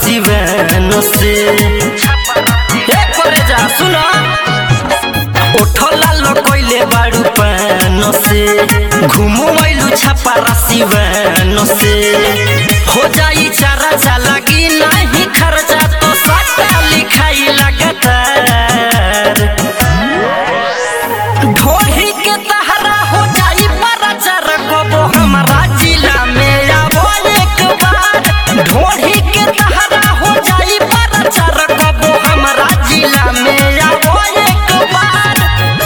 सिवैन से ए करे जा सुना ओठला लकैले बाड़ू पान से घुमु मैलु छापा सिवैन से हो जाई चारा चा लगी नहीं खर्चा तो सट्टा लिखाई लगातार ढोही के तहरा हो जाई परचर कबो हमरा जिला में आवो एक बार ढोही के तहरा हो जाई परचर कबो हमरा जिला में आवो एक बार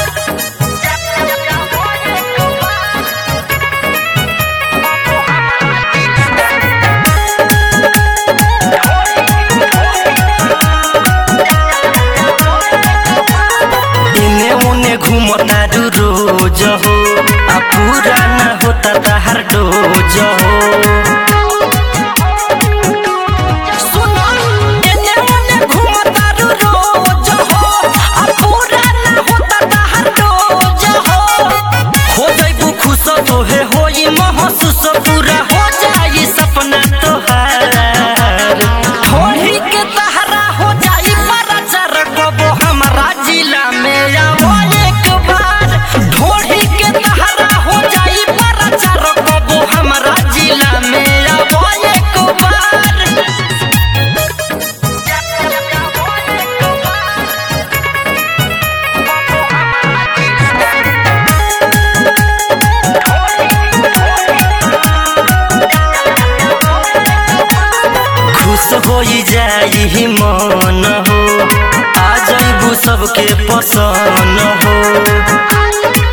इने उने घूमता रू रोज हो आ पूरा न होता तहर डोज हो सुनो, इने उने घूमता रू रोज हो, आ पूरा न होता तहर डोज हो। हो जइबू खुश तोहे होई महसूस पूरा हो जाई सपना तोहार होली के तहरा हो जाई परचर कबो हमरा जिला में आवो एक बार ढोली के तहरा हो जाई परचर कबो हमरा जिला में आवो एक बार खुश होई जाई मन हो आ जइबू सबके पसंद हो